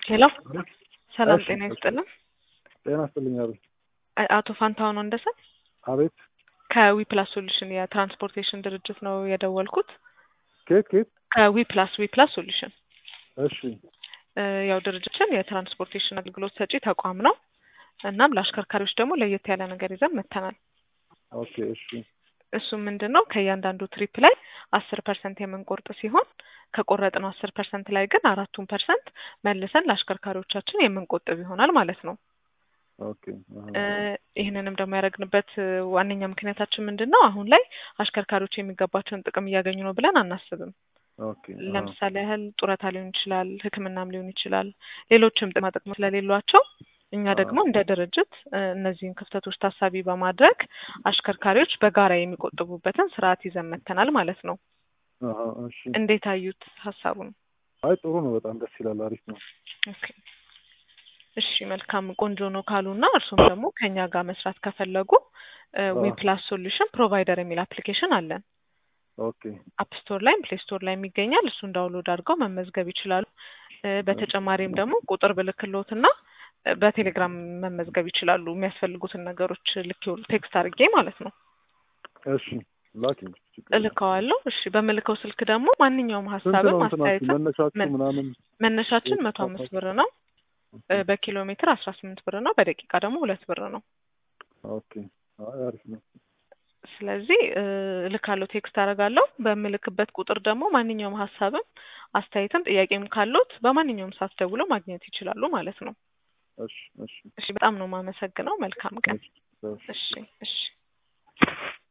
ሄሎ ሰላም እሺ፣ ጤና እሺ። ይስጥልን። ጤና ይስጥልኝ። አቤት አ- አቶ ፋንታሁን ወንደሰን አቤት። ከዊፕላስ ሶሉሽን የትራንስፖርቴሽን ድርጅት ነው የደወልኩት። ኬት ኬት? ከዊፕላስ ዊፕላስ ሶሉሽን እሺ እ፣ ያው ድርጅታችን የትራንስፖርቴሽን አገልግሎት ሰጪ ተቋም ነው። እናም ለአሽከርካሪዎች ደግሞ ለየት ያለ ነገር ይዘን መጥተናል። ኦኬ እሺ እሱም ምንድን ነው ከእያንዳንዱ ትሪፕ ላይ አስር ፐርሰንት የምንቆርጥ ሲሆን ከቆረጥነው አስር ፐርሰንት ላይ ግን አራቱን ፐርሰንት መልሰን ለአሽከርካሪዎቻችን የምንቆጥብ ይሆናል ማለት ነው። ኦኬ አሃ። እ፣ ይህንንም ደግሞ ያደረግንበት እ፣ ዋነኛ ምክንያታችን ምንድን ነው? አሁን ላይ አሽከርካሪዎች የሚገባቸውን ጥቅም እያገኙ ነው ብለን አናስብም። ኦኬ አሃ። ለምሳሌ ያህል ጡረታ ሊሆን ይችላል፣ ሕክምናም ሊሆን ይችላል፣ ሌሎችም ጥቅማ ጥቅሞች ስለሌሏቸው እኛ ደግሞ እንደ ድርጅት እ፣ እነዚህን ክፍተቶች ታሳቢ በማድረግ አሽከርካሪዎች በጋራ የሚቆጥቡበትን ስርዓት ይዘን መጥተናል ማለት ነው። አሃ እሺ። እንዴት አዩት ሀሳቡን? አይ ጥሩ ነው። በጣም ደስ ይላል። አሪፍ ነው። ኦኬ እሺ መልካም ቆንጆ ነው ካሉና እርሱም ደግሞ ከኛ ጋር መስራት ከፈለጉ ዊ ፕላስ ሶሉሽን ፕሮቫይደር የሚል አፕሊኬሽን አለን። ኦኬ አፕ ስቶር ላይም ፕሌይ ስቶር ላይም ይገኛል። እሱን ዳውንሎድ አድርገው መመዝገብ ይችላሉ። እ፣ በተጨማሪም ደግሞ ቁጥር ብልክሎትና እ፣ በቴሌግራም መመዝገብ ይችላሉ። የሚያስፈልጉትን ነገሮች ልክ ቴክስት አድርጌ ማለት ነው እሺ። ላኪ እልከዋለሁ። እሺ በምልከው ስልክ ደግሞ ማንኛውም ስንት ሀሳብም ነው እንትናችሁ አስተያየትም መነሻችሁ ምን- ምናምን? መነሻችን የት መቶ አምስት ታውቃችሁ? ብር ነው። እ፣ በኪሎ ሜትር አስራ ስምንት ብር ነው። በደቂቃ ደግሞ ሁለት ብር ነው። ኦኬ አይ አሪፍ ነው። ስለዚህ እ፣ እልካለሁ፣ ቴክስት አደርጋለሁ። በምልክበት ቁጥር ደግሞ ማንኛውም ሀሳብም አስተያየትም ጥያቄም ካሉት በማንኛውም ሰዓት ደውለው ማግኘት ይችላሉ ማለት ነው። እሺ እሺ እሺ በጣም ነው የማመሰግነው። መልካም ቀን። እሺ እሺ። እሺ እሺ